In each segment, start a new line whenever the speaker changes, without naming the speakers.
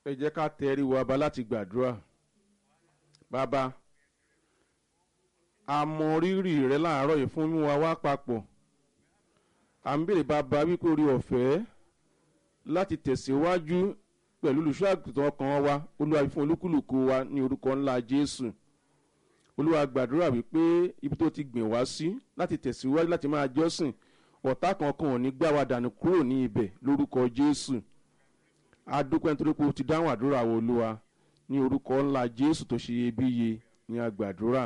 ẹ jẹ́ ká tẹrí wa ba láti gbàdúrà bàbá a mọ rírì rẹ láàárọ̀ yìí fún wa wá papọ̀ à ń béèrè bàbá wípé orí ọ̀fẹ́ láti tẹ̀síwájú pẹ̀lú olùṣọ́ àgùntàn ọkàn wa olúwa fún olúkúlùkù wa ní orúkọ ńlá jésù olúwa gbàdúrà wípé ibi tó ti gbìn wá sí láti tẹ̀síwájú láti máa jọ́sìn ọ̀tá kankan ò ní gbá wa dànù kúrò ní ibẹ̀ lórúkọ jésù adúpẹ́ nítorí pé o ti dáhùn àdúrà wo olúwa ní orúkọ ńlá jésù tó ṣe iyebíye ní agbàdúrà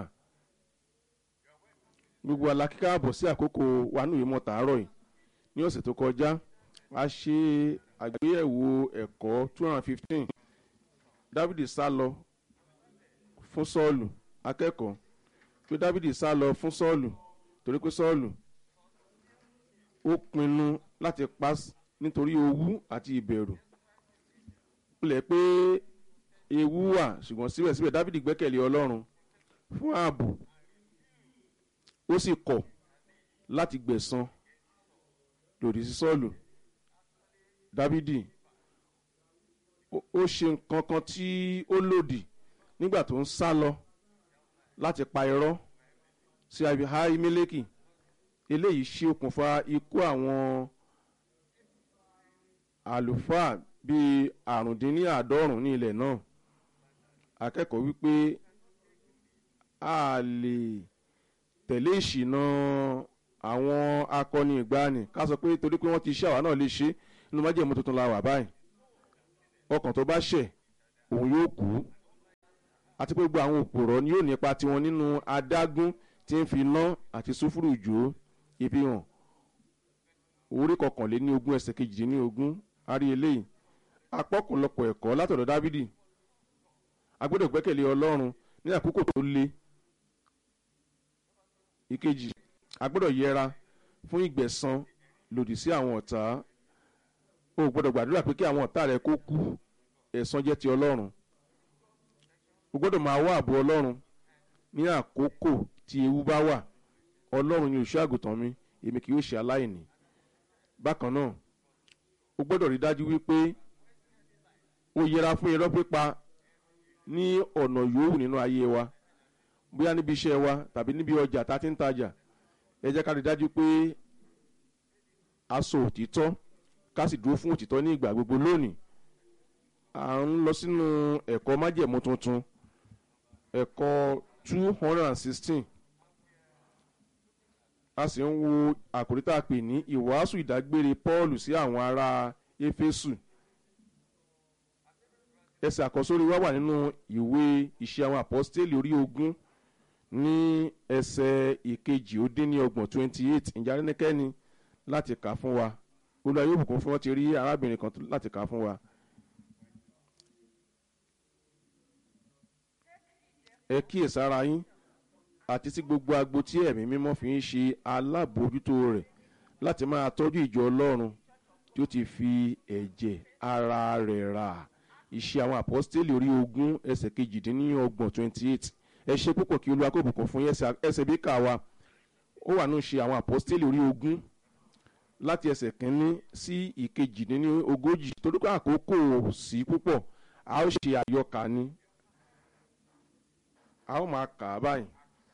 gbogbo alákíká àbọ̀ sí àkókò wa ní ìwé mọ́tàárọ̀ yìí ní ọ̀sẹ̀ tó kọjá a ṣe àgbéyẹ̀wò ẹ̀kọ́ two hundred and fifteen dávidi sá lọ fún sọ́ọ̀lù akẹ́kọ̀ọ́ pé dávidi sá lọ fún sọ́ọ̀lù torí pé sọ́ọ̀lù ó pinnu láti pa nítorí owú àti ìbẹ̀rù pilẹ̀ pé ewu wà ṣùgbọ́n síbẹ̀síbẹ̀ dávidi gbẹ́kẹ̀lé ọlọ́run fún ààbò ó sì kọ̀ láti gbẹ̀san lòdì sí sọ́ọ̀lù dávidi ó ṣe nǹkan kan tí ó lòdì nígbà tó ń sá lọ láti pa irọ́ sí ahimeleki eléyìí ṣe okùnfà ikú àwọn àlùfáà bíi àrùndínláàádọ́rùn ní ilẹ̀ náà akẹ́kọ̀ọ́ wípé a lè tẹ̀lé ìṣìnà àwọn akọni ìgbani ká sọ pé torí pé wọ́n ti ṣe àwa náà lè ṣe inú májèmú tuntun la wà báyìí ọkàn tó bá ṣẹ̀ òun yóò kú àti pé gbogbo àwọn òpòrọ̀ ni yóò nípa tiwọn nínú adágún tí ń fi iná àti sùfúrù jò ibi hàn orí kọkànléní ogún ẹsẹ̀ kejìdínní ogún arí eléyìí apọ́kùnlọpọ̀ ẹ̀kọ́ látọ̀dọ̀ dávidi agbọ́dọ̀ gbẹ́kẹ̀lé ọlọ́run ní àkókò tó le ìkejì agbọ́dọ̀ yẹra fún ìgbẹ̀san lòdì sí àwọn ọ̀tá o gbọ́dọ̀ gbàdúrà pé kí àwọn ọ̀tá rẹ kó kú ẹ̀san jẹ́ ti ọlọ́run o gbọ́dọ̀ máa wá àbò ọlọ́run ní àkókò tí ewu bá wà ọlọ́run ni òṣù àgùntàn mi èmi kì yóò ṣe aláìní bákan náà o gbọ́dọ̀ rí dájú wípé o yẹra fún irọ́ pípa ní ọ̀nà yòówù nínú ayé wa bóyá níbi iṣẹ́ wa tàbí níbi ọjà tá a ti ń tajà ẹ jẹ́ ká rí dájú pé a sọ òtítọ́ ká sì dúró fún òtítọ́ ní ìgbà gbogbo lónìí à ń lọ sínú ẹ̀kọ́ májẹ̀mú tuntun ẹ̀kọ́ two hundred and sixteen a sì ń wo àkòrí tá a pè ní ìwàásù ìdágbére paul sí àwọn ará éfésù ẹsẹ̀ àkọsórí wa wà nínú ìwé ìṣe àwọn àpọ́stélì orí ogún ní ẹsẹ̀ ìkejì ó dín ní ọgbọ̀n twenty eight ìjà rẹ́nìkẹ́ni láti kà fún wa olú ayé òbùkún fún wọn ti rí arábìnrin kan láti kà fún wa. ẹ kíyèsára yín àti sí gbogbo agbo tí ẹ̀mí mímọ́ fi ń ṣe alábòójútó rẹ̀ láti máa tọ́jú ìjọ ọlọ́run tí ó ti fi ẹ̀jẹ̀ ara rẹ̀ rà iṣẹ́ àwọn àpọ́stélì orí ogún ẹsẹ̀ kejìdínlọ́gbọ̀n twenty eight ẹ ṣe púpọ̀ kí olúwa kò bùkún fún ẹsẹ̀ bí kà wa ó wà nù ṣe àwọn àpọ́stélì orí ogún láti ẹsẹ̀ kínní sí ìkejìdínlógójì torí pé àkókò sí púpọ̀ a ó ṣe àyọkà ni a ó máa kà á báyìí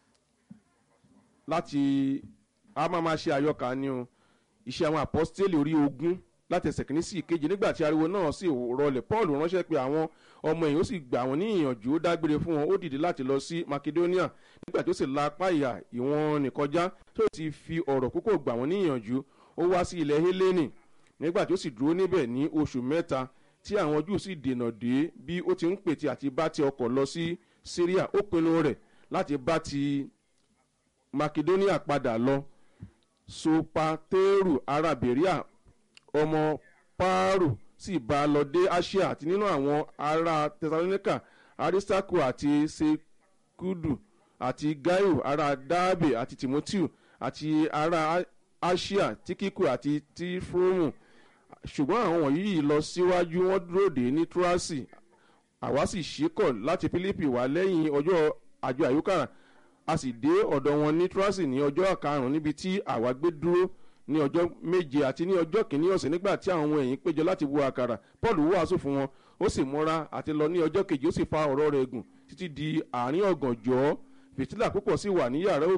láti a máa máa ṣe àyọkà ni o iṣẹ́ àwọn àpọ́stélì orí ogún láti ẹsẹ̀ kìíní sí ìkejì nígbà tí ariwo náà sì rọlẹ̀ paul ránṣẹ́ pé àwọn ọmọ èèyàn ó sì gbà wọ́n ní ìyànjú ó dágbére fún wọn ó dìde láti lọ sí macedonia nígbà tí ó sì la apá ìyà ìwọ̀n nìkọjá tó ti fi ọ̀rọ̀ púpọ̀ gbà wọ́n ní ìyànjú ó wá sí ilẹ̀ hélènì nígbà tí ó sì dúró níbẹ̀ ní oṣù mẹ́ta tí àwọn júù sì dènà dé bí ó ti ń pètè àti bá ti ọkọ̀ lọ sí syria ó pinnu rẹ̀ láti bá ti macedonia padà lọ sopateru ará beria ọmọ paaro sì bá a lọ dé asia àti nínú àwọn ará thessalonica aristarcho àti sekudu àti gaio ará dabe àti timoteo àti ará asia tíkíkù àti tífrómù ṣùgbọ́n àwọn wọ̀nyí lọ síwájú wọn dúró dé ní túrásì àwa sì ṣíkọ̀ láti philippi wá lẹ́yìn ọjọ́ àjọ àyíká a sì dé ọ̀dọ̀ wọn ní túrásì ní ọjọ́ karùn-ún níbi tí àwa gbé dúró ní ọjọ́ méje àti ní ọjọ́ kìíní ọ̀sẹ̀ nígbà tí àwọn ọmọ ẹ̀yìn péjọ láti wo àkàrà paul wàásù fún wọn ó sì múra àti lọ ní ọjọ́ kejì ó sì fa ọ̀rọ̀ rẹ̀ gùn títí di àárín ọ̀gànjọ́ fìtílà púpọ̀ sì wà ní yàrá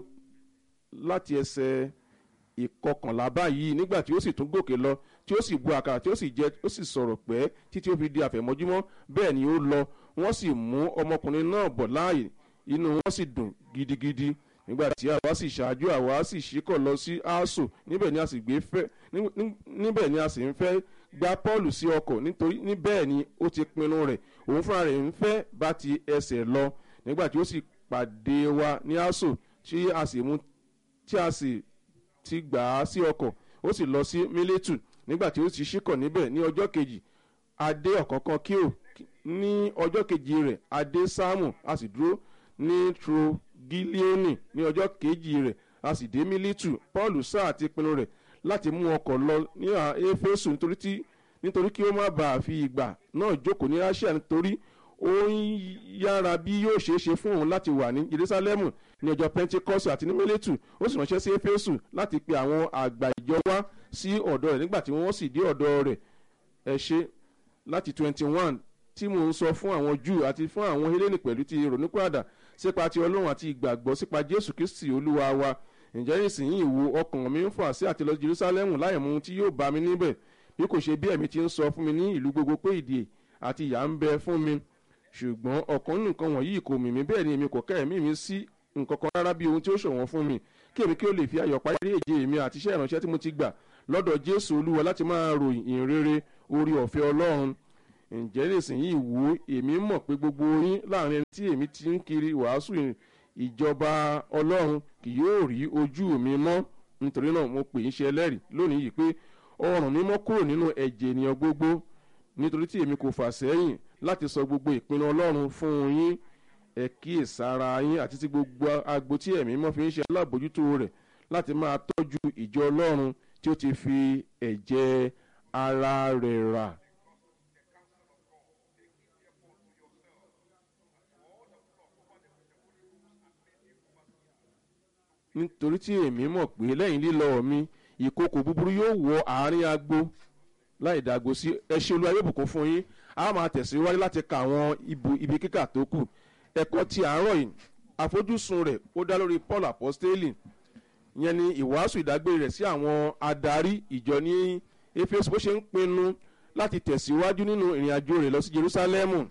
láti ẹsẹ̀ ìkọkànlá báyìí nígbà tí ó sì tún gòkè lọ tí ó sì bu àkàrà tí ó sì jẹ ó sì sọ̀rọ̀ pẹ́ títí ó fi di àfẹ̀mọ́júmọ́ bẹ́ẹ̀ ni ó lọ wọ́n sì mú ọmọkùnrin náà bọ̀ láàyè inú wọn sì dùn gidigidi nígbà tí àwa sì ṣáájú àwa sì ṣíkọ̀ lọ sí aso níbẹ̀ ni a sì gbé fẹ́ níbẹ̀ ni a sì ń fẹ́ gba paul sí ọkọ̀ nítorí níbẹ̀ ni ó ti pinnu rẹ̀ òun fúnra rẹ̀ ń fẹ́ bá ti ẹsẹ̀ lọ nígbà tí ó sì pàdé wa ní aso tí a sì mú tí a sì ti gbà á sí ọkọ̀ ó sì lọ sí mílẹ̀tù nígbà tí ó ti ṣíkọ̀ níbẹ̀ ní ọjọ́ kejì adé ọ̀kọ̀ọ̀kan kíò ní ọjọ́ kejì rẹ̀ adé sáàmù a sì dúró ní trogilioni ní ọjọ́ kejì rẹ̀ a sì dé mílẹ̀tù paul sáà ti pinnu rẹ̀ láti mú ọkọ̀ lọ ní éfésù nítorí tí nítorí kí ó má bàa fi ìgbà náà jókòó ní asia nítorí ó ń yára bí yóò ṣeé ṣe fún òun láti wà ní jerusalemu ní ọjọ́ pentikọ́sì àti ní mílẹ̀tù ó sì ránṣẹ́ sí éfésù láti pe àwọn àgbà ìjọ wá sí ọ̀dọ̀ rẹ̀ nígbà tí wọ́n sì dé ọ̀dọ̀ rẹ̀ ẹ ṣe láti twenty one tí mò ń sọ fún àwọn júù àti fún àwọn hélènì pẹ̀lú ti ronúpìàdà sípa ti ọlọ́run àti ìgbàgbọ́ sípa jésù kristi olúwa wa ǹjẹ́ ìsìnyí ìwo ọkàn mi ń fà sí àti lọ jerusalemu láyé mu tí yóò bá mi níbẹ̀ bí kò ṣe bí ẹ̀mí ti ń sọ fún mi ní ìlú gbogbo pé ìdè àti ìyà ń bẹ fún mi ṣùgbọ́n ọ̀kan nǹkan wọ̀nyí kò mì mí bẹ́ẹ̀ ni èmi kò kẹ́ ẹ̀mí mi sí nǹkan kan rárá bí ohun tí ó ṣọ̀wọ́n fún mi kí èmi kí ó lè fi ayọ̀ parí èjì mi àti iṣẹ́ ìránṣẹ́ tí mo ti gbà lọ́dọ̀ jésù olúwa láti máa ròyìn ìrere orí ọ̀fẹ́ ọlọ́run ǹjẹ́ nísìnyìí wò èmi mọ̀ pé gbogbo yín láàrin ẹni tí èmi ti ń kiri wàásù ìjọba ọlọ́run kì yóò rí ojú mi mọ́ nítorí náà mo pè ń ṣe ẹlẹ́rìí lónìí yìí pé ọrùn mi mọ́ kúrò nínú ẹ̀jẹ̀ ènìyàn gbogbo nítorí tí èmi kò fà sẹ́yìn láti sọ gbogbo ìpinnu ọlọ́run fún yín ẹ kíyèsára yín àti tí gbogbo agbo tí ẹ̀mí mọ́ fi ń ṣe alábòjútó rẹ̀ láti máa tọ́jú ìjọ ọlọ́run tí ó ti fi ẹ̀jẹ̀ ara rẹ̀ rà. nítorí tí èmi mọ̀ pé lẹ́yìn lílọ mi ìkòkò búburú yóò wọ àárín agbo láì dàgbò sí ẹṣẹ́ olúwa yóò bùkún fún yín a máa tẹ̀síwájú láti ka àwọn ibi kíkà tó kù ẹ̀kọ́ ti àárọ̀ yìí àfojúsùn rẹ̀ ó dá lórí paul apostoli yẹn ni ìwàásù ìdágbére rẹ̀ sí àwọn adarí ìjọ ní efesu bó ṣe ń pinnu láti tẹ̀síwájú nínú ìrìn àjò rẹ̀ lọ sí jerusalemu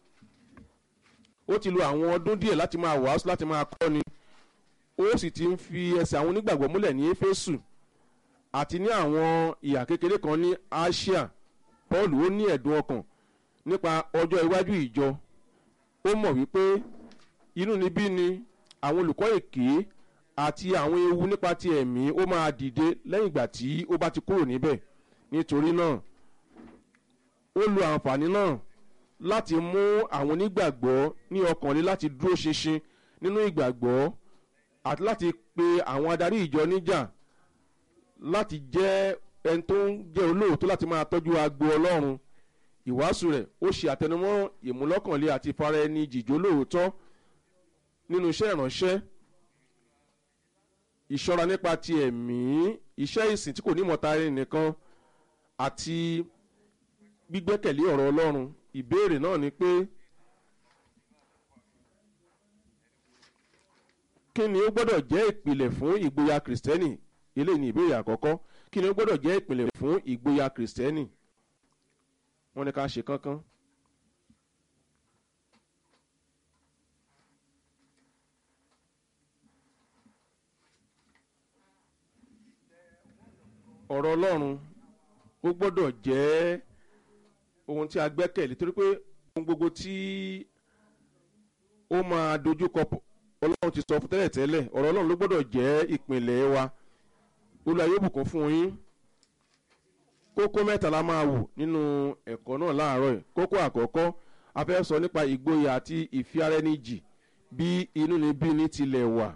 ó ti lo àwọn ọdún díẹ̀ láti máa wàásù láti máa kọ́ni ó sì ti ń fi ẹsẹ̀ àwọn onígbàgbọ́ múlẹ̀ ní efesu àti ní àwọn ìhà kékeré kan ní asia paul ó ní ẹ̀dùn ọkàn nípa ọjọ́ iwájú ìjọ ó mọ̀ wípé inú níbí ni àwọn olùkọ́ èké àti àwọn ewu nípa ti ẹ̀mí ó máa dìde lẹ́yìn ìgbà tí ó bá ti kúrò níbẹ̀ nítorí náà ó lo àǹfààní náà láti mú àwọn onígbàgbọ́ ní ọkàn lé láti dúró ṣinṣin nínú ìgbàgbọ́ àti láti pe àwọn adarí ìjọ níjà láti jẹ́ ẹni tó ń jẹ́ olóòótọ́ láti máa tọ́jú agbo ọlọ́run ìwàásù rẹ̀ ó ṣe àtẹnumọ́ ìmúlọ́kànlé àti ìfara ẹni jìjó lóòótọ́ nínú iṣẹ́ ìránṣẹ́ ìṣọ́ra nípa ti ẹ̀mí iṣẹ́ ìsìn tí kò ní mọ̀ta ẹni nìkan àti gbígbẹ́kẹ̀lé ọ̀rọ̀ ọlọ́run ìbéèrè náà ni pé kí ni ó gbọ́dọ̀ jẹ́ ìpìlẹ̀ fún ìgboyà kìrìsìtẹ́nì eléyìí ni ìbéèrè àkọ́kọ́ kí ni ó gbọ́dọ̀ jẹ́ ìpìlẹ̀ fún ìgboyà kìrìsìtẹ́nì wọ́n ní ká ṣe kánkán. ọ̀rọ̀ ọlọ́run ó gbọ́dọ̀ jẹ́ ohun tí a gbẹ́kẹ̀lé torí pé ohun gbogbo tí ó máa dojúkọ ọlọ́run ti sọ fún tẹ́lẹ̀ tẹ́lẹ̀ ọ̀rọ̀ ọlọ́run ló gbọ́dọ̀ jẹ́ ìpìlẹ̀ wa olùwà yóò bùkún fún yín kókó mẹ́ta la máa wò nínú ẹ̀kọ́ náà láàárọ̀ yìí kókó àkọ́kọ́ a fẹ́ sọ nípa ìgboyà àti ìfiarẹ́nìjì bí inú ni bí ní tilẹ̀ wà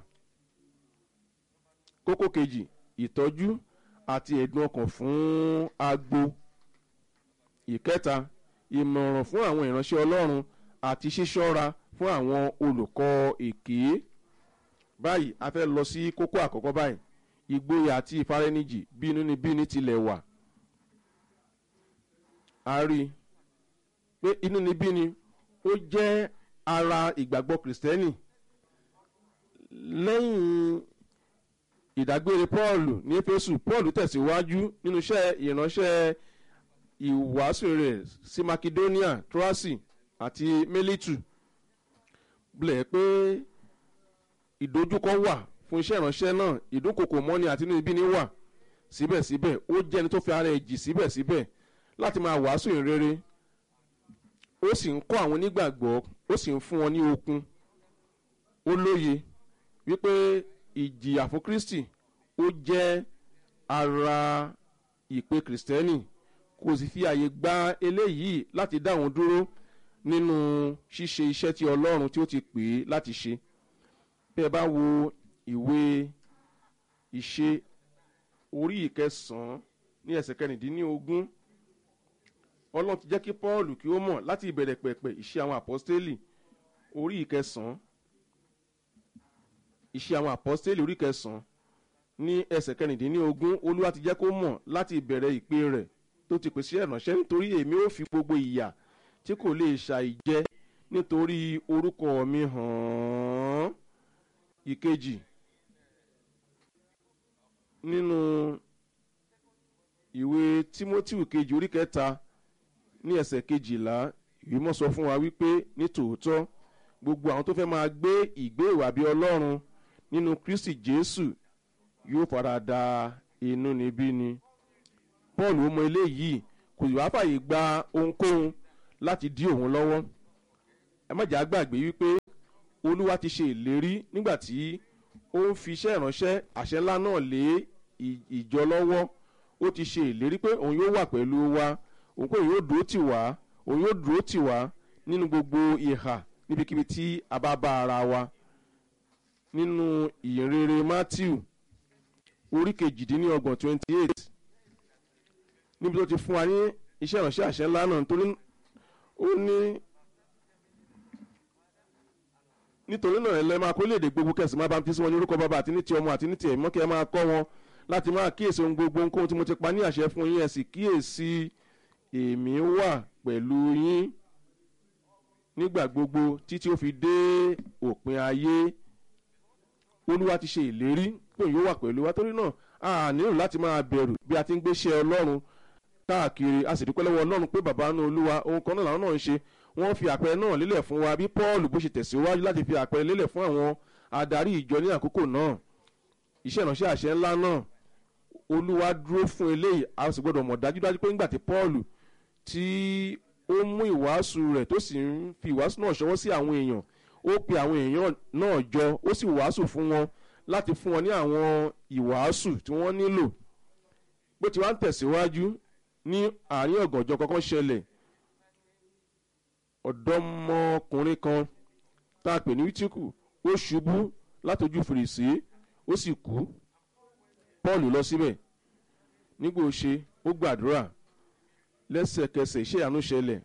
kókó kejì ìtọ́jú àti ẹ̀dùn ọkàn fún agbo ìkẹta ìmọ̀ràn fún àwọn ìránṣẹ́ ọlọ́run àti ṣíṣọ́ra fún àwọn olùkọ́ èké báyìí a fẹ́ lọ sí kókó àkọ́kọ́ báyìí ìgboyà àti ìfaraẹnijì bí inú ni bí ní tilẹ̀ wà a rí i pé inú ni bí ni ó jẹ́ ara ìgbàgbọ́ kìrìsìtẹ́nì lẹ́yìn ìdágbére paul ní éfésù paul tẹ̀síwájú nínú iṣẹ́ ìránṣẹ́ ìwàásù rẹ̀ sí macedonia troasi àti melitu bilẹ̀ pé ìdojúkọ wà fún iṣẹ́ ìránṣẹ́ náà ìdúnkokò mọ́ni àti inú ibi ni wà síbẹ̀síbẹ̀ ó jẹ́ ẹni tó fi ara ẹ̀ jì síbẹ̀síbẹ̀ láti máa wàásù ìrere ó sì ń kọ́ àwọn onígbàgbọ́ ó sì ń fún wọn ní okun ó lóye wípé ìjìyà fún kristi ó jẹ́ ara ìpè kìrìsìtẹ́nì kò sì fi àyè gba eléyìí láti dá òun dúró nínú ṣíṣe iṣẹ́ tí ọlọ́run tí ó ti pè é láti ṣe bí ẹ bá wo ìwé ìṣe orí ìkẹsàn-án ní ẹsẹ̀ kẹrìndínlógún ọlọ́run ti jẹ́ kí paul kí ó mọ̀ láti ìbẹ̀rẹ̀ pẹ̀pẹ̀ ìṣe àwọn àpọ́stélì orí ìkẹsàn-án ìṣe àwọn àpọ́stélì orí ìkẹsàn-án ní ẹsẹ̀ kẹrìndínlógún olúwa ti jẹ́ kó mọ̀ láti ìbẹ̀rẹ̀ ìpè rẹ̀ tó ti pèsè ìrànṣẹ́ nítorí èmi ò fi gbogbo ìyà tí kò lè ṣàìjẹ́ nítorí orúkọ mi hàn án ìkejì nínú ìwé timothy kejì orí kẹta ní ẹsẹ̀ kejìlá ìwímọ̀ sọ fún wa wípé ní tòótọ́ gbogbo àwọn tó fẹ́ máa gbé ìgbé ìwà bí ọlọ́run nínú kristi jésù yóò fara da inú níbí ni paul ó mọ eléyìí kò sì wá fàyè gba ohunkóhun láti dí òun lọ́wọ́ ẹ má jà gbàgbé wípé olúwa ti ṣe ìlérí nígbà tí ó ń fi iṣẹ́ ìránṣẹ́ àṣẹ ńlá náà lé ìjọ lọ́wọ́ ó ti ṣe ìlérí pé òun yóò wà pẹ̀lú wa òun pé òun yóò dúró tì wá òun yóò dúró tì wá nínú gbogbo ìhà níbikíbi tí a bá bá ara wa nínú ìyìnrere matthew orí kejìdínlọ́gbọ̀n twenty eight níbi tó ti fún wa ní iṣẹ́ ìránṣẹ́ àṣẹ ńlá náà nítorí ó ní nítorí náà ẹ lẹ́ máa kó léde gbogbo kẹsì máa bá ń fi sí wọn ní orúkọ bàbá àti ní ti ọmọ àti ní ti ẹ̀mọ́ kí ẹ máa kọ́ wọn láti máa kíyèsí ohun gbogbo nǹkan tí mo ti pa ní àṣẹ fún yín ẹ sì kíyèsí èmi wà pẹ̀lú yín nígbà gbogbo títí ó fi dé òpin ayé olúwa ti ṣe ìlérí pé yóò wà pẹ̀lú wa torí náà a nílò láti máa bẹ̀rù bí a ti ń gbéṣẹ́ ọlọ́run káàkiri a sì dúpẹ́ lọ́wọ́ ọlọ́run pé bàbá náà olúwa ohun kan náà làwọn náà ń ṣe wọ́n fi àpẹẹrẹ náà lélẹ̀ fún wa bí paul bó ṣe tẹ̀síwájú láti fi àpẹẹrẹ lélẹ̀ fún àwọn adarí ìjọ ní àkókò náà iṣẹ́ ìránṣẹ́ àṣẹ ńlá náà olúwa dúró fún eléyìí a sì gbọ́dọ̀ mọ̀ dájúdájú pé nígbà tí paul tí ó mú ìwàásù rẹ̀ tó sì ń fi ìwàásù náà ṣọwọ́ sí àwọn èèyàn ó pe àwọn èèyàn náà jọ ó sì wàásù fún wọn láti fún wọn ní àwọn ìwàásù tí wọ́n nílò bó ti wá ń tẹ̀síwájú ní àárín ọ̀gànjọ́ kọ́kọ́ ṣẹlẹ̀ ọ̀dọ́mọkùnrin kan tá a pè ní wítíkù ó ṣubú látojú fèrèsé ó sì kú paul lọ síbẹ̀ nígbà ó ṣe ó gbàdúrà lẹ́sẹ̀kẹsẹ̀ iṣẹ́ ìyanu ṣẹlẹ̀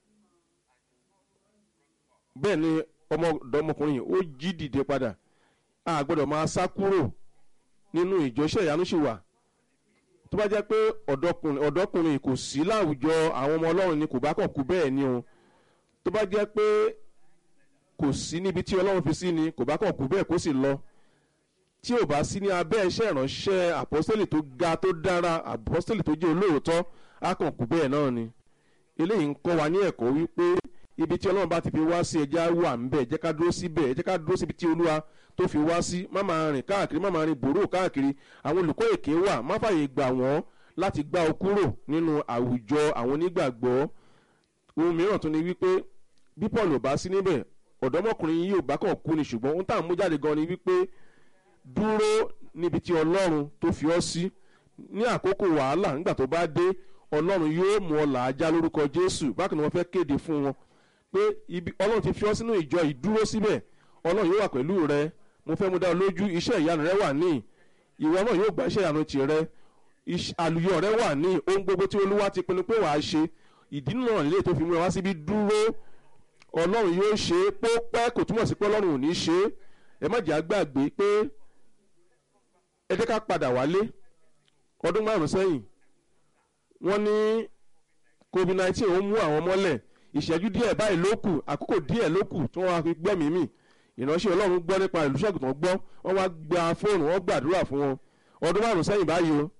bẹ́ẹ̀ ni ọmọdọ́mọkùnrin yìí ó jí dìde padà a gbọ́dọ̀ máa sá kúrò nínú ìjọ iṣẹ́ ìyanu ṣì wà tó bá jẹ́ pé ọ̀dọ́kùnrin kò sí láwùjọ àwọn ọmọ ọlọ́run ni kò bá kàn kú bẹ́ẹ̀ ni o tó bá jẹ́ pé kò sí níbi tí ọlọ́run fi sí ni kò bá kàn kú bẹ́ẹ̀ kó sì lọ tí ò bá sí ní abẹ́ iṣẹ́ ìránṣẹ́ àpọ́sítélì tó ga tó dára àpọ́sítélì tó jẹ́ olóòótọ́ á kàn kú bẹ́ẹ̀ náà ni eléyìí ń kọ́ wa ní ẹ̀kọ́ wípé ibi tí ọlọ́run bá ti fi wá sí ẹja wà ń bẹ̀ jẹ́ ká dúró síbẹ̀ jẹ́ ká dúró síbi tí olúwa tó fi wá sí má máa rìn káàkiri má máa rìn bòrò káàkiri àwọn olùkọ́ èké wà má fàyè gbà wọ́n láti gbá ọ kúrò nínú àwùjọ àwọn onígbàgbọ́ ohun mìíràn tún ni wípé bí paul ò bá sí níbẹ̀ ọ̀dọ́mọkùnrin yìí ò bá kàn kú ni ṣùgbọ́n ohun tá à ń mú jáde gan ni wípé dúró níbi tí ọlọ́run tó fi ọ́ sí ní àkókò wàhálà nígbà tó bá dé ọlọ́run yóò mú ọ làájá lórúkọ jésù bákan ni wọ́n fẹ́ kéde fún wọn pé ibi ọlọ́run ti fi ọ́ sínú ìjọ ìdúró síbẹ̀ ọlọ́run yóò wà pẹ̀lú rẹ mo fẹ́ mú dá ọ lójú iṣẹ́ ìyanu rẹ wà ní ìwọ náà yóò gba iṣẹ́ ìyanu tìrẹ àlùyọ rẹ wà ní ohun gbogbo tí olúwa ti pinnu pé wàá ṣe ìdí náà lè tó fi mú ẹ wá síbi dúró ọlọ́run yóò ṣe é pópẹ́ kò túmọ̀ sí pé ọlọ́run ò ní ṣe é ẹ má jẹ́ àgbàgbé pé ẹ jẹ́ ká padà wálé ọdún márùn sẹ́yìn wọ́n ní covid nineteen ó mú àwọn mọ́lẹ̀ ìṣẹ́jú díẹ̀ báyìí ló kù àkókò díẹ̀ ló kù tí wọ́n wá fi gbẹ́mí mì ìránṣẹ́ ọlọ́run gbọ́ nípa ìlú ṣẹ́gun gbọ́ wọ́n wá gba fóònù wọ́n gbàdúrà fún wọn ọdún márùn sẹ́yìn báyìí o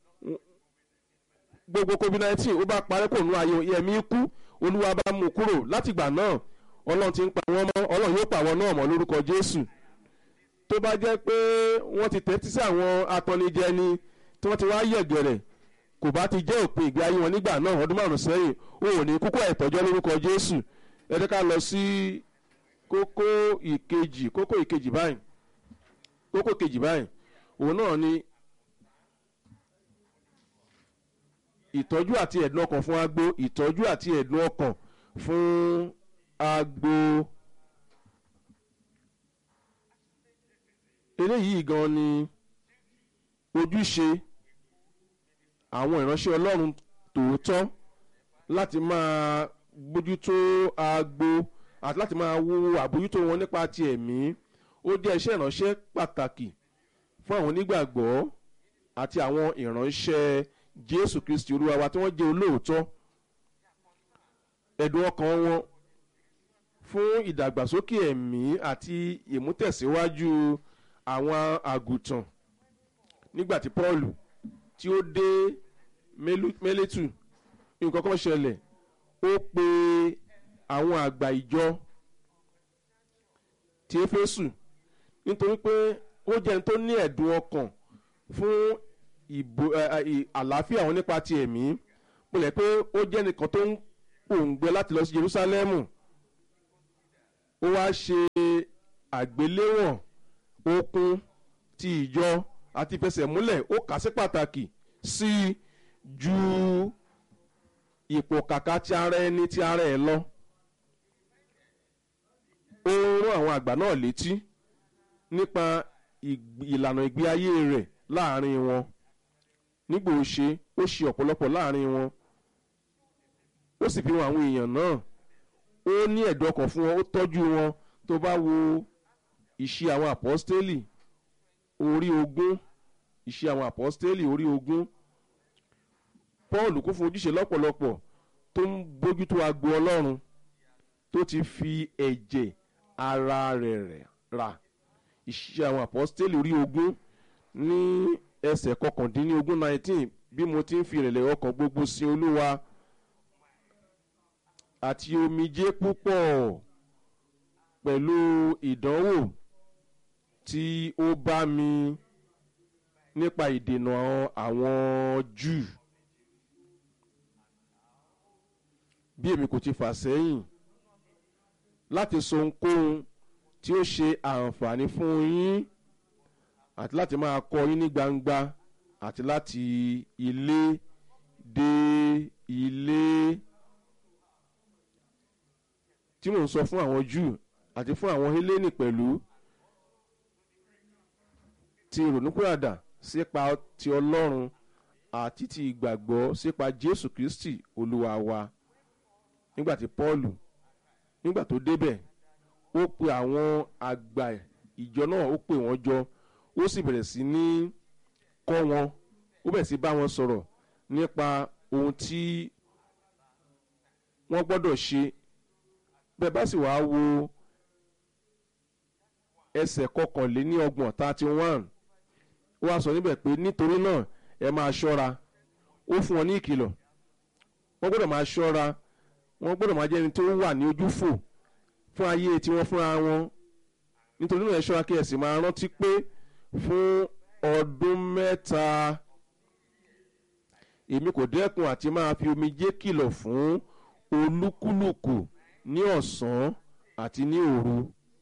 gbogbo covid nineteen ó bá parẹ́ kò nú ayé yẹmí kú olúwa bá mú kúrò látìgbà náà ọlọ́run ti ń pa wọ́n mọ́ ọlọ́run yóò pa àwọn náà mọ́ lórúkọ jésù tó bá jẹ́ pé wọ́n ti tẹ́tí sí àwọn atọ́nijẹni tí wọ́n ti wá yẹ̀gẹ̀rẹ̀ kò bá ti jẹ́ òpin ìgbé ayé wọn nígbà náà ọdún márùn sẹ́yìn ó ò ní kókó ẹ̀tọ́jọ́ lórúkọ jésù ẹ jẹ́ ká lọ sí kókó ìkejì kókó ìkejì báyìí kókó ìkejì báyìí òun náà ni ìtọ́jú àti ẹ̀dùn ọkàn fún agbo ìtọ́jú àti ẹ̀dùn ọkàn fún agbo eléyìí gan ni ojúṣe àwọn ìránṣẹ́ ọlọ́run tòótọ́ láti máa bójútó agbo àti láti máa wo àbójútó wọn nípa ti ẹ̀mí ó jẹ́ iṣẹ́ ìránṣẹ́ pàtàkì fún àwọn onígbàgbọ́ àti àwọn ìránṣẹ́ jésù kristi olúwa wa tí wọ́n jẹ́ olóòótọ́ ẹ̀dùn ọkàn wọn fún ìdàgbàsókè ẹ̀mí àti ìmútẹ̀síwájú àwọn àgùntàn nígbà tí paul tí ó dé mélètù nǹkan kan ṣẹlẹ̀ ó pe àwọn àgbà ìjọ ti éfésù nítorí pé ó jẹ́ ẹni tó ní ẹ̀dùn ọkàn fún ìbò àlàáfíà wọn nípa ti ẹ̀mí pẹ̀lẹ́ pé ó jẹ́ nìkan tó ń pòǹgbẹ láti lọ sí jerusalem ó wá ṣe àgbéléwọ̀n okun ti ìjọ àti ìfẹsẹ̀múlẹ̀ ó kà sí pàtàkì sí i ju ipò kàkà ti ara ẹni ti ara ẹ lọ ó rán àwọn àgbà náà létí nípa ìlànà ìgbé ayé rẹ̀ láàrin wọn nígbà ó ṣe ó ṣe ọ̀pọ̀lọpọ̀ láàrin wọn ó sì fi hàn àwọn èèyàn náà ó ní ẹ̀dùn ọkàn fún wọn ó tọ́jú wọn tó bá wo ìṣe àwọn àpọ́stélì orí ogún ìṣe àwọn àpọ́stélì orí ogún paul kún fún ojúṣe lọ́pọ̀lọpọ̀ tó ń bójútó agbo ọlọ́run tó ti fi ẹ̀jẹ̀ ara rẹ̀ rà ìṣe àwọn àpọ́stélì orí ogún ní ẹsẹ̀ kọkàndínlógún nineteen bí mo ti ń fi ìrẹ̀lẹ̀ ọkàn gbogbo sin olúwa àti omijé púpọ̀ pẹ̀lú ìdánwò tí ó bá mi nípa ìdènà àwọn júù bí èmi kò ti fà sẹ́yìn láti sọ ohunkóhun tí ó ṣe àǹfààní fún yín àti láti máa kọ́ yín ní gbangba àti láti ilé dé ilé tí mò ń sọ fún àwọn júù àti fún àwọn hélénì pẹ̀lú ti ìrònúpìwàdà sípa ti ọlọ́run àti ti ìgbàgbọ́ sípa jésù kristi olúwa wa nígbà tí paul nígbà tó débẹ̀ ó pe àwọn àgbà ìjọ náà ó pè wọ́n jọ ó sì bẹ̀rẹ̀ sí ní kọ́ wọn ó bẹ̀rẹ̀ sí bá wọn sọ̀rọ̀ nípa ohun tí wọ́n gbọ́dọ̀ ṣe bẹ́ẹ̀ bá sì wá wo ẹsẹ̀ kọkànléní ọgbọ̀n thirty one ó wá sọ níbẹ̀ pé nítorí náà ẹ máa ṣọ́ra ó fún wọn ní ìkìlọ̀ wọ́n gbọ́dọ̀ máa ṣọ́ra wọ́n gbọ́dọ̀ máa jẹ́ ẹni tó wà ní ojú fò fún ayé tiwọn fúnra wọn nítorí náà ẹ ṣọ́ra kí ẹ sì máa rántí pé fún ọdún mẹ́ta èmi kò dẹ́kun àti máa fi omijé kìlọ̀ fún olúkúlùkù ní ọ̀sán àti ní òru.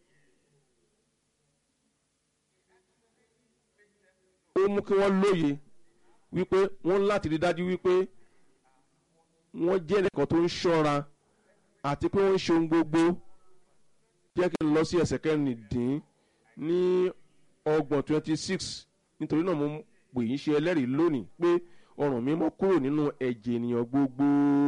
ó mú kí wọ́n lóye wípé wọ́n láti rí dájú wípé wọ́n jẹ́ ẹnìkan tó ń ṣọ́ra àti pé wọ́n ń ṣe ohun gbogbo jẹ́ kí n lọ sí ẹsẹ̀ kẹrìndín ní ọgbọ̀n twenty six nítorí náà mo pè yín ṣe ẹlẹ́rìí lónìí pé ọrùn mi mọ́ kúrò nínú ẹ̀jẹ̀ ènìyàn gbogbo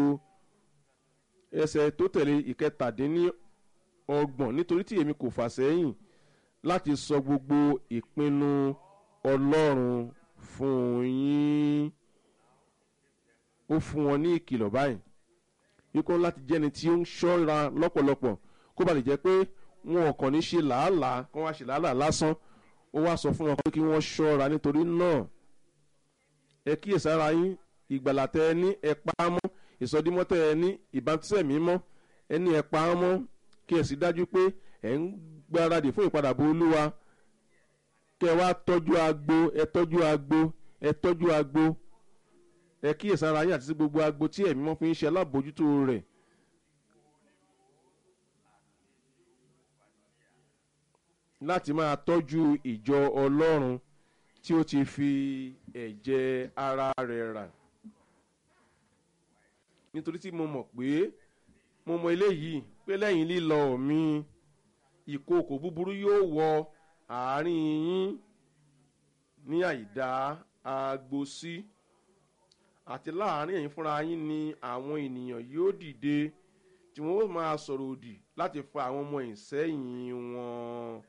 ẹsẹ̀ tó tẹ̀lé ìkẹtàdínní ọgbọ̀n nítorí tí èmi kò fà sẹ́yìn láti sọ gbogbo ìpinnu ọlọ́run fún yín ó fún wọn ní ìkìlọ̀ báyìí wípé láti jẹ́ni tí ó ń ṣọ́ra lọ́pọ̀lọpọ̀ kó ba lè jẹ́ pé wọn ò kàn ní ṣe làálàá kó wá ṣe làálàá lásán ó wá sọ fún wọn pé kí wọ́n ṣọ́ra nítorí náà ẹ kíyèsára yín ìgbàlà tẹ ẹ ní ẹ pa á mọ́ ìsọdímọ́ tẹ ẹ ní ìbátísẹ̀ mímọ́ ẹ ní ẹ pa á mọ́ kí ẹ sì dájú pé ẹ ń gbáradì fún ìpadàbọ̀ olúwa kẹ wá tọ́jú agbo ẹ tọ́jú agbo ẹ tọ́jú agbo ẹ kíyèsára yín àti sí gbogbo agbo tí ẹ̀mí mọ́ fi ń ṣe alábòójútó rẹ̀. láti máa tọ́jú ìjọ ọlọ́run tí ó ti fi ẹ̀jẹ̀ ara rẹ̀ rà nítorí tí mo mọ̀ pé mo mọ eléyìí pé lẹ́yìn lílọ mi ìkookò búburú yóò wọ àárín yín ní àìdá agbo sí àti láàárín ẹ̀yin fúnra yín ni àwọn ènìyàn yóò dìde tí wọ́n ó máa sọ̀rọ̀ òdì láti fa àwọn ọmọ ìsẹ́yìn wọn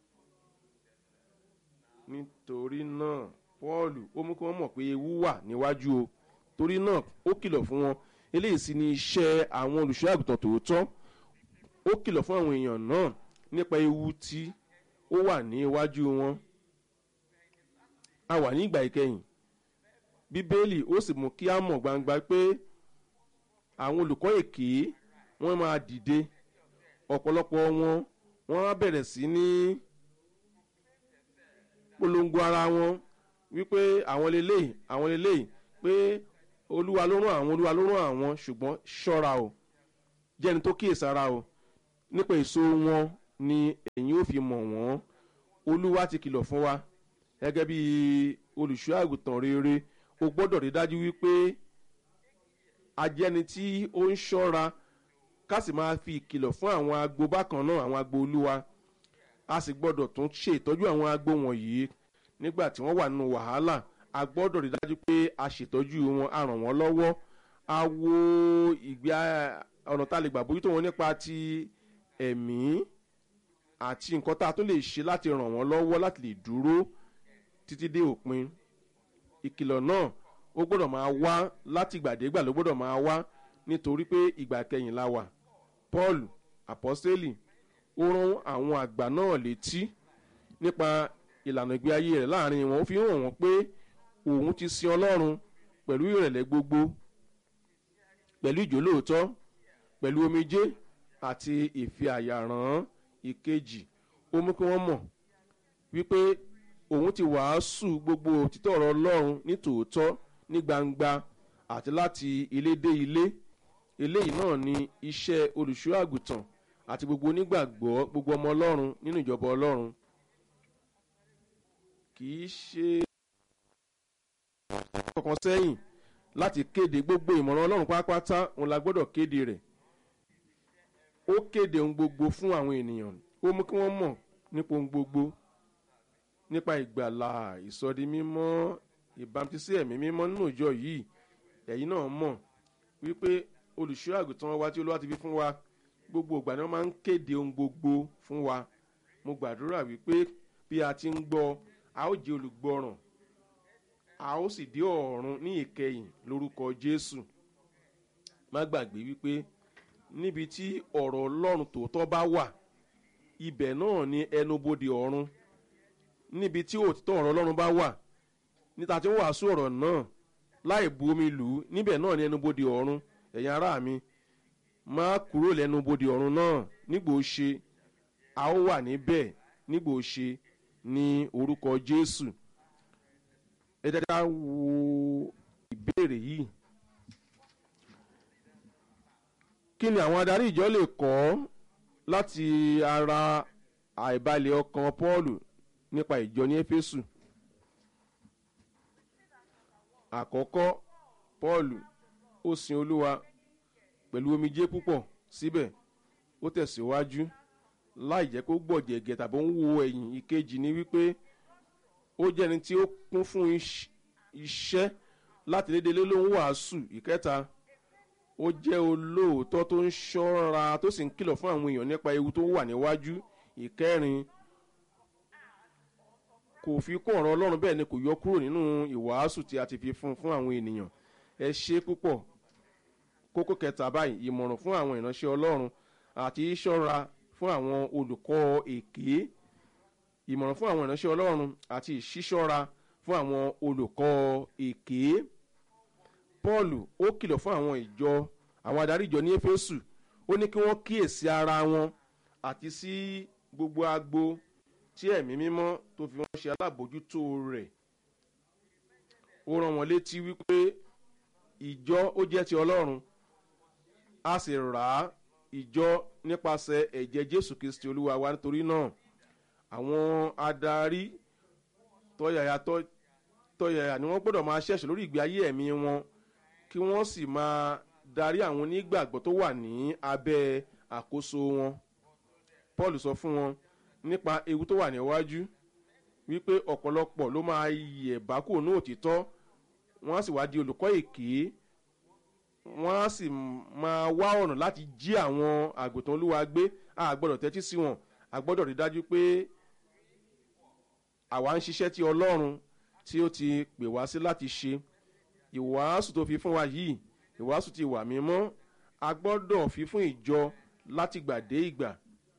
nítorí náà pọ́ọ̀lù ó mú kí wọ́n mọ̀ pé ewu wà níwájú o torí náà ó kìlọ̀ fún wọn eléyìí sì ni iṣẹ́ àwọn olùṣọ́ àgùntàn tòótọ́ ó kìlọ̀ fún àwọn èèyàn náà nípa ewu tí ó wà ní iwájú wọn a wà ní ìgbà ìkẹyìn bíbélì ó sì mú kí á mọ̀ gbangba pé àwọn olùkọ́ èké wọ́n máa dìde ọ̀pọ̀lọpọ̀ wọn wọ́n á bẹ̀rẹ̀ sí ní polongo ara wọn wípé àwọn lélẹ́yìí àwọn lélẹ́yìí pé olúwa ló rán àwọn olúwa ló rán àwọn ṣùgbọ́n ṣọ́ra o jẹ́ni tó kíyèsára o nípa èso wọn ni èyí ò fi mọ̀ wọ́n olúwa ti kìlọ̀ fún wa gẹ́gẹ́ bí olùṣọ́ àgùntàn rere o gbọ́dọ̀ rí dájú wípé ajẹ́ni tí ó ń ṣọ́ra ká sì máa fi ìkìlọ̀ fún àwọn agbo bákan náà àwọn agbo olúwa a sì gbọ́dọ̀ tún ṣe ìtọ́jú àwọn agbo wọ̀nyí nígbà tí wọ́n wà nínú wàhálà a gbọ́dọ̀ rí dájú pé a ṣètọ́jú wọn a ràn wọ́n lọ́wọ́ a wo ìgbé ọ̀nà tá a lè gbà bójútó wọn nípa ti ẹ̀mí àti nǹkan tá a tún lè ṣe láti ràn wọ́n lọ́wọ́ láti lè dúró títí dé òpin ìkìlọ̀ náà ó gbọ́dọ̀ máa wá láti ìgbàdégbà ló gbọ́dọ̀ máa wá nítorí pé ìgbà kẹyìn la wà paul apostoli ó rán àwọn àgbà náà létí nípa ìlànà ìgbé ayé rẹ̀ láàrin wọn ó fi hàn wọ́n pé òun ti sin ọlọ́run pẹ̀lú ìrẹ̀lẹ̀ gbogbo pẹ̀lú ìjólóòótọ́ pẹ̀lú omijé àti ìfi àyàrán ìkejì ó mú kí wọ́n mọ̀ wípé òun ti wàásù gbogbo òtítọ́ ọ̀rọ̀ ọlọ́run ní tòótọ́ ní gbangba àti láti ilé dé ilé eléyìí náà ni iṣẹ́ olùṣọ́ àgùntàn àti gbogbo onígbàgbọ́ gbogbo ọmọ ọlọ́run nínú ìjọba ọlọ́run kì í ṣe kankan sẹ́yìn láti kéde gbogbo ìmọ̀ràn ọlọ́run pátápátá òun la gbọ́dọ̀ kéde rẹ̀ ó kéde ohun gbogbo fún àwọn ènìyàn ó mú kí wọ́n mọ̀ nípa ohun gbogbo nípa ìgbàlà ìsọdi mímọ́ ìbámutísí ẹ̀mí mímọ́ nínú ìjọ yìí ẹ̀yin náà mọ̀ wípé olùṣọ́ àgùntàn wa tí olúwa ti fi fún wa gbogbo ìgbà ni wọ́n máa ń kéde ohun gbogbo fún wa mo gbàdúrà wípé bí a ti ń gbọ́ a ó jẹ́ olùgbọ́ràn a ó sì dé ọ̀run ní ìkẹyìn lórúkọ jésù má gbàgbé wípé níbi tí ọ̀rọ̀ ọlọ́run tòótọ́ bá wà ibẹ̀ náà ni ẹnubodè ọ̀run níbi tí òtítọ́ ọ̀rọ̀ ọlọ́run bá wà níta tí wọ́n wàásù ọ̀rọ̀ náà láì bu omi lù ú níbẹ̀ náà ni ẹnubodè ọ̀run ẹ̀yin ará mi má kúrò lẹ́nubodè ọ̀run náà nígbò ó ṣe a ó wà níbẹ̀ nígbò ó ṣe ní orúkọ jésù ẹ dáadáa wo ìbéèrè yìí kí ni àwọn adarí ìjọ lè kọ́ láti ara àìbalẹ̀ ọkàn pọ́ọ̀lù nípa ìjọ ní éfésù àkọ́kọ́ pọ́ọ̀lù ó sin olúwa pẹ̀lú omijé púpọ̀ síbẹ̀ ó tẹ̀síwájú láì jẹ́ kó gbọ̀jẹ̀gẹ̀ tàbí ó ń wo ẹ̀yìn ìkejì ni wípé ó jẹ́ ẹni tí ó kún fún iṣẹ́ láti lédè lé ló ń wàásù ìkẹta ó jẹ́ olóòótọ́ tó ń ṣọ́ra tó sì ń kìlọ̀ fún àwọn èèyàn nípa ewu tó wà níwájú ìkẹrin kò fi kún ọ̀rọ̀ ọlọ́run bẹ́ẹ̀ ni kò yọ kúrò nínú ìwàásù tí a ti fi fún fún àwọn ènìyàn ẹ ṣe púpọ̀ kókó kẹta báyìí ìmọ̀ràn fún àwọn ìránṣẹ́ ọlọ́run àti ìṣọ́ra fún àwọn olùkọ́ èké ìmọ̀ràn fún àwọn ìránṣẹ́ ọlọ́run àti ìṣíṣọ́ra fún àwọn olùkọ́ èké paul ó kìlọ̀ fún àwọn ìjọ àwọn adarí ìjọ ní éfésù ó ní kí wọ́n kíyèsí ara wọn àti sí gbogbo agbo tí ẹ̀mí mímọ́ tó fi wọ́n ṣe alábòójútó rẹ̀ ó rán wọn létí wípé ìjọ ó jẹ́ ti ọlọ́run a sì rà á ìjọ nípasẹ̀ ẹ̀jẹ̀ jésù kristi olúwa wa nítorí náà àwọn adarí tọ́yàyà tọ́yàyà ni wọ́n gbọ́dọ̀ máa ṣẹ̀ṣẹ̀ lórí ìgbé ayé ẹ̀mí wọn kí wọ́n sì máa darí àwọn onígbàgbọ́ tó wà ní abẹ́ àkóso wọn paul sọ fún wọn nípa ewu tó wà níwájú wípé ọ̀pọ̀lọpọ̀ ló máa yẹ̀ bá kò ní òtítọ́ wọ́n á sì wá di olùkọ́ èké wọ́n á sì máa wá ọ̀nà láti jí àwọn àgùntàn olúwa gbé a gbọ́dọ̀ tẹ́tí sí wọn a gbọ́dọ̀ rí dájú pé àwa ń ṣiṣẹ́ tí ọlọ́run tí ó ti pè wá sí láti ṣe ìwàásù tó fi fún wa yìí ìwàásù ti wà mímọ́ a gbọ́dọ̀ fi fún ìjọ láti gbà dé ìgbà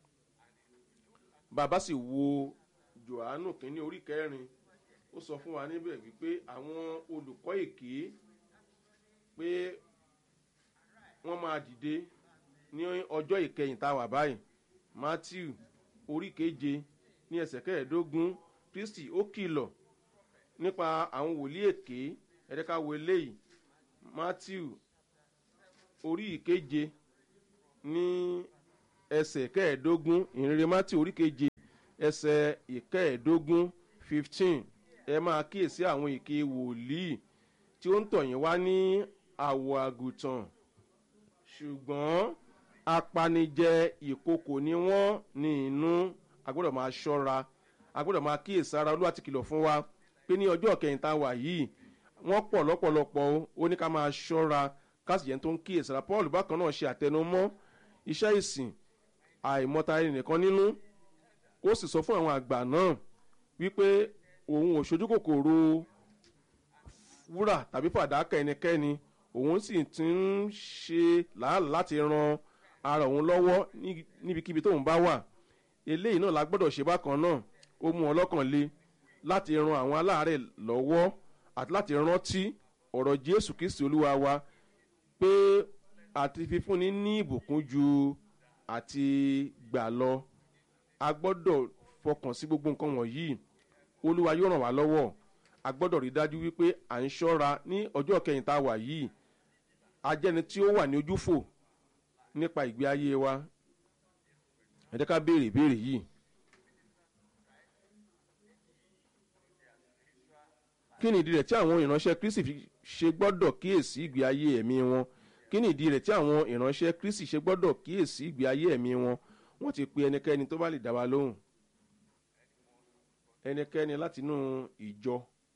bàbá sì wo johannu kínní orí kẹrin ó sọ fún wa níbẹ̀ wípé àwọn olùkọ́ èké pé wọ́n máa dìde ní ọjọ́ ìkẹyìn tá a wà báyìí matthew orí keje ní ẹsẹ̀ kẹẹ̀ẹ́dógún kristi ó kìlọ̀ nípa àwọn wòlíì èké ẹ̀ẹ́dẹ́ka wo eléyìí matthew orí ìkeje ní ẹsẹ̀ kẹẹ̀ẹ́dógún ìrere matthew orí keje ẹsẹ̀ ìkẹẹ̀ẹ́dógún fifteen ẹ máa kíyèsí àwọn èké wòlíì tí ó ń tọ̀yìn wá ní àwọ̀ àgùntàn ṣùgbọ́n apanijẹ ìkokò ni wọ́n ní inú agbọ́dọ̀ máa ṣọ́ra agbọ́dọ̀ máa kíyèsára olúwa ti kìlọ̀ fún wa pé ní ọjọ́ kẹyìn tá a wà yìí wọ́n pọ̀ lọ́pọ̀lọpọ̀ ó ní ká máa ṣọ́ra kásìyẹn tó ń kíyèsára paul bákan náà ṣe àtẹnumọ́ iṣẹ́ ìsìn àìmọ́ta ẹni nìkan nínú ó sì sọ fún àwọn àgbà náà wípé òun ò ṣojú kòkòrò wúrà tàbí fàdákà ẹnikẹ́ni òun sì ti ń ṣe làálàá láti ran ara òun lọ́wọ́ níbikíbi tóun bá wà eléyìí náà la gbọ́dọ̀ ṣe bákan náà ó mú ọlọ́kàn le láti ran àwọn aláàárẹ̀ lọ́wọ́ àti láti rántí ọ̀rọ̀ jésù kristi olúwa wa pé àti fífúnni ní ìbùkún ju àti gbà lọ a gbọ́dọ̀ fọkàn sí gbogbo nǹkan wọ̀nyí olúwa yóò ràn wá lọ́wọ́ a gbọ́dọ̀ rí dájú wípé à ń ṣọ́ra ní ọjọ́ kẹyìn tá a wà yìí ajẹ́ni tí ó wà ní ojúfò nípa ìgbé ayé wa ẹ jẹ́ ká béèrè ìbéèrè yìí. kí ni ìdí rẹ̀ tí àwọn ìránṣẹ́ kristi ṣe gbọ́dọ̀ kíyèsí ìgbé ayé ẹ̀mí wọn kí ni ìdí rẹ̀ tí àwọn ìránṣẹ́ kristi ṣe gbọ́dọ̀ kíyèsí ìgbé ayé ẹ̀mí wọn wọ́n ti pe ẹnikẹ́ni tó bá lè dá wa lóhùn ẹnikẹ́ni látinú ìjọ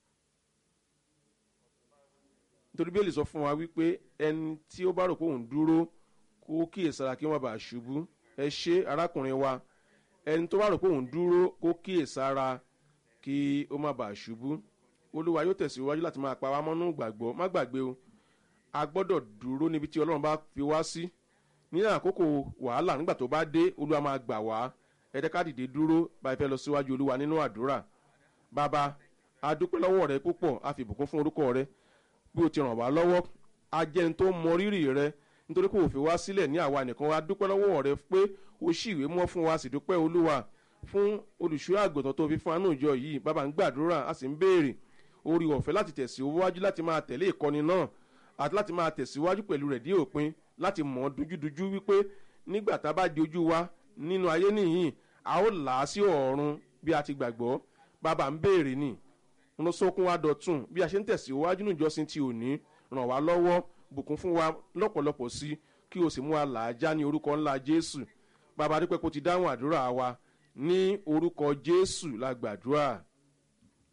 nítorí bẹ́ẹ̀ lè sọ fún wa wípé ẹni tí ó bá rò pé òun dúró kó kíyèsára kí wọ́n bá ṣubú ẹ ṣe arákùnrin wa ẹni tó bá rò pé òun dúró kó kíyèsára kí ó má bàa ṣubú olúwa yóò tẹ̀síwájú láti máa pa wá mọ́nú gbàgbọ́ má gbàgbé o a gbọ́dọ̀ dúró níbi tí ọlọ́run bá fi wá sí ní àkókò wàhálà nígbà tó bá dé olúwa máa gbà wá ẹ̀ẹ́dẹ́ ká dìde dúró báyìí fẹ́ lọ síwájú olúwa nínú àdúrà bàbá a dúpẹ́ lọ́wọ́ rẹ púpọ̀ a fi ìbùkún fún orúkọ rẹ bí o ti ràn wá lọ́wọ́ a jẹ́ ní tó mọ rírì rẹ nítorí pé òfin wá sílẹ̀ ní àwa nìkan a dúpẹ́ lọ́wọ́ rẹ pé o ṣì ìwé mọ́ fún wa sì dúpẹ́ olúwa fún olùṣọ́ àgùntàn tó fi fún anú ìjọ yìí bàbá ń gbàdúrà a sì ń béèrè orí ọ̀fẹ́ láti tẹ̀síwájú láti máa tẹ̀lé ìkọ́ni náà àti láti máa tẹ̀síwájú pẹ̀lú rẹ̀ dé òpin láti mọ̀ ọ́ dújúdújú wípé nígbà tá a bá di ojú wa nínú ayé nìyí a ó là á sí ọ̀run bí a ti gbàgbọ́ bàbá ń béèrè ni ń sókun wa dọ̀tún bí a ṣe ń tẹ̀síwájú ní ìjọsìn ti òní ràn wá lọ́wọ́ bùkún fún wa lọ́pọ̀lọpọ̀ sí kí o sì mú wa là á já ní orúkọ ńlá jésù bàbá dúpẹ́ kó ti dáhùn àdúrà wa ní orúkọ jésù la gbàdúrà